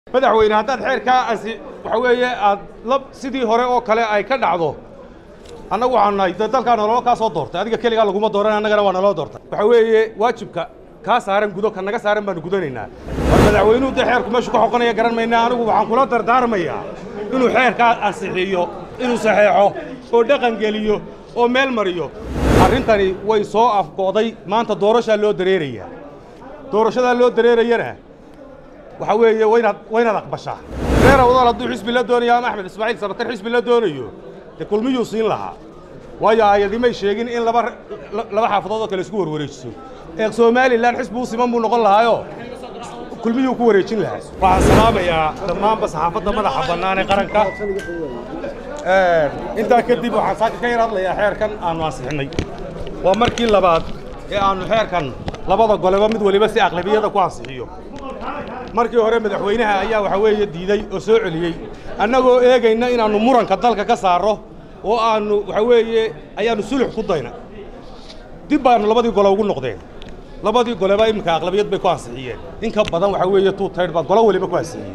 madaxweyne haddaad xeerkaa asi waxa weeye aad la sidii hore oo kale ay ka dhacdo annagu waxaan nahay dee dalkaa nololo kaa soo doortay adiga keligaa laguma dooran annagana waa naloo doortay waxa weeye waajibka kaa saaran gudo ka naga saaran baanu gudanaynaa war madaxweynuhu dee xeerku meeshu ka xoqanaya garan maynaa anigu waxaan kula dardaarmayaa inuu xeerkaa ansixiyo inuu saxeexo oo dhaqan geliyo oo meel mariyo arrintani way soo afgo'day maanta doorashaa loo dareerayaa doorashadaa loo dareerayana waxa weeye waynaad waynaad aqbashaa reer awdal hadduu xisbi la doonayo ama axmed ismaaciil sabatar xisbi la doonayo dee kulmiyuu siin lahaa waayo aayadimay sheegin in laba laba xaafadood oo kale isku warwareejiso ee somalilan xisbi u siman buu noqon lahaayoo kulmiyuu ku wareejin lahaa waxaan salaamayaa dhammaanba saxaafadda madaxa bannaan ee qaranka intaa kadib waxaan saaka ka yar hadlayaa xeerkan aanu ansixinnay waa markii labaad ee aanu xeerkan labada goleba mid waliba si aqlabiyada ku ansixiyo markii hore madaxweynaha ayaa waxa weeye diiday oo soo celiyey annagoo eegayna inaannu muranka dalka ka saarro oo aannu waxa weeye ayaannu sulux ku dayna dib baannu labadii gole ugu noqdeen labadii goleba iminka aqlabiyad bay ku ansixiyeen in ka badan waxa weeye tuu taydh baa golo waliba ku ansixiyey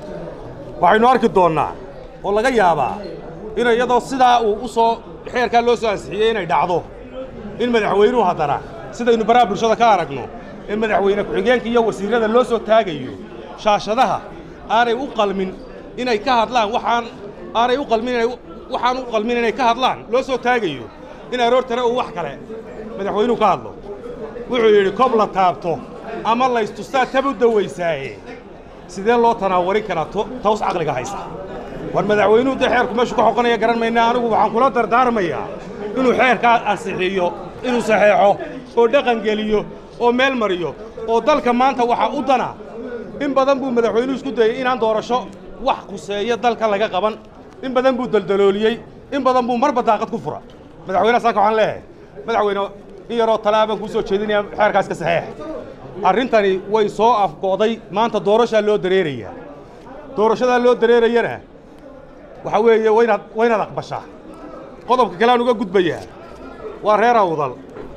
waxaynu arki doonnaa oo laga yaabaa in iyadoo sidaa uu u soo xeerkaa loo soo ansixiyey inay dhacdo in madaxweynuhu haddana sidaynu baraha bulshada ka aragno ee madaxweyne ku-xigeenka iyo wasiirrada loo soo taagayo shaashadaha aanay u qalmin inay ka hadlaan waxaan aanay u qalmin inay waxaan u qalmin inay ka hadlaan loo soo taagayo in aroortana uu wax kale madaxweynuhu ka hadlo wuxuu yidhi kob la taabto ama laystustaa tabu dawaysaaye sidee loo tanaawarin karaa taws caqliga haysa war madaxweynuhu dee xeerku meeshu ka xoqanaya garan maynaa anigu waxaan kula dardaarmayaa inuu xeerkaa ansixiyo inuu saxeexo oo dhaqan geliyo oo meel mariyo oo dalka maanta waxaa u dana in badan buu madaxweynuhu isku dayey inaan doorasho wax khuseeyo dalka laga qaban in badan buu daldalooliyey in badan buu marba daaqad ku fura madaxweynaha saaka waxaan leeyahay madaxweyne in yaroo talaabaan kuu soo jeedinaya xeerkaas ka saxeex arrintani way soo afgo'day maanta doorashaa loo dareerayaa doorashadaa loo dareerayana waxa weeye waynaad waynaad aqbashaa qodobka kale aan uga gudbayaa waa reer awdal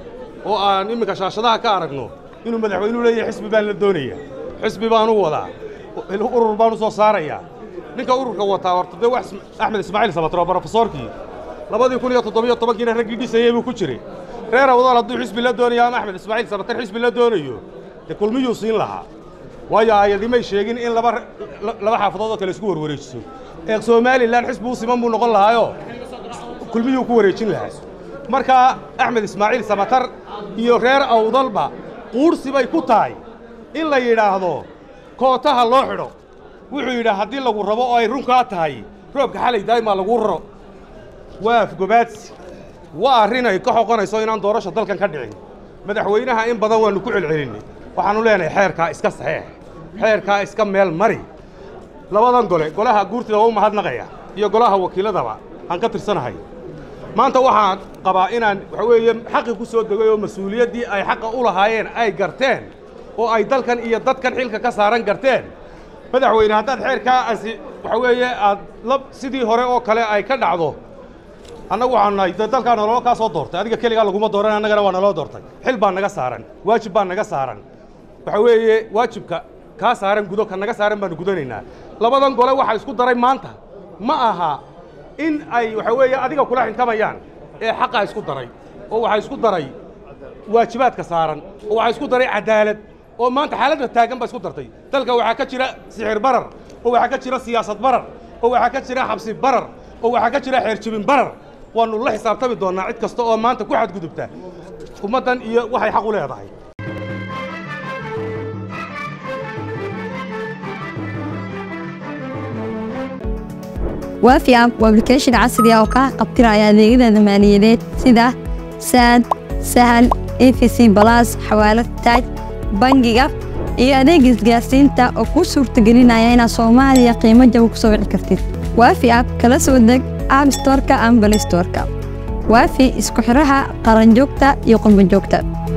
oo aan imminka shaashadaha ka aragno inuu madaxweynuhu leeyahay xisbi baan la doonayaa xisbi baan u wadaa urur baan u soo saarayaa ninka ururka wataa horta dee wax axmed ismaaciil sabatro brofesoorkii labadii kun iyo toddobiyo tobankiina raggii dhisayey buu ku jiray reer awdal hadduu xisbi la doonayo ama axmed ismaaciil sabatar xisbi la doonayo dee kulmiyuu siin lahaa waayo aayadimay sheegin in laba laba xaafadood oo kale isku warwareejiso ee somalilan xisbi u siman buu noqon lahaayoo kulmiyuu ku wareejin lahaa markaa axmed ismaaciil samatar iyo reer awdalba quursi bay ku tahay in la yidhaahdo kootaha loo xidho wuxuu yidhi haddii lagu rabo oo ay runkaa tahay roobka xalay daa'imaa laguu raro waa afgobaadsi waa arrin ay ka xoqonayso inaan doorasha dalkan ka dhicin madaxweynaha in badan waannu ku celcelinnay waxaannu leenahay xeerkaa iska saxeex xeerkaa iska meel mari labadan gole golaha guurtida waa u mahadnaqaya iyo golaha wakiiladaba aan ka tirsanahay maanta waxaan qabaa inaan waxa weeye xaqi ku soo degay oo mas-uuliyaddii ay xaqa u lahaayeen ay garteen oo ay dalkan iyo dadkan xilka ka saaran garteen madaxweyne haddaad xeerkaa asi waxa weeye aad la sidii hore oo kale ay ka dhacdo annagu waxaan nahay dee dalkaa nololo kaa soo doortay adiga keligaa laguma dooran annagana waa naloo doortay xil baa naga saaran waajib baa naga saaran waxa weeye waajibka kaa saaran gudo ka naga saaran baanu gudanaynaa labadan gole waxaa isku daray maanta ma aha in ay waxa weeye adiga kula xinkamayaan ee xaqaa isku daray oo waxaa isku daray waajibaadka saaran oo waxaa isku daray cadaalad oo maanta xaaladda taagan baa isku dartay dalka waxaa ka jira sixir barar oo waxaa ka jira siyaasad barar oo waxaa ka jira xabsi barar oo waxaa ka jira xeerjibin barar waannu la xisaabtami doonnaa cid kasta oo maanta ku xadgudubta ummaddan iyo waxay xaq u leedahay waafi app waa application casri ah oo kaa qabtiraya adeegyada maaliyadeed sida saad sahal efc balas xawaalad taaj bangiga iyo adeega isgaarsiinta oo kuu suurtagelinaya inaad soomaaliya qiimo jaba ku soo wici kartid waafi app kala soo deg app storka ama balay storka waafi isku xidhaha qaranjoogta iyo qurbanjoogta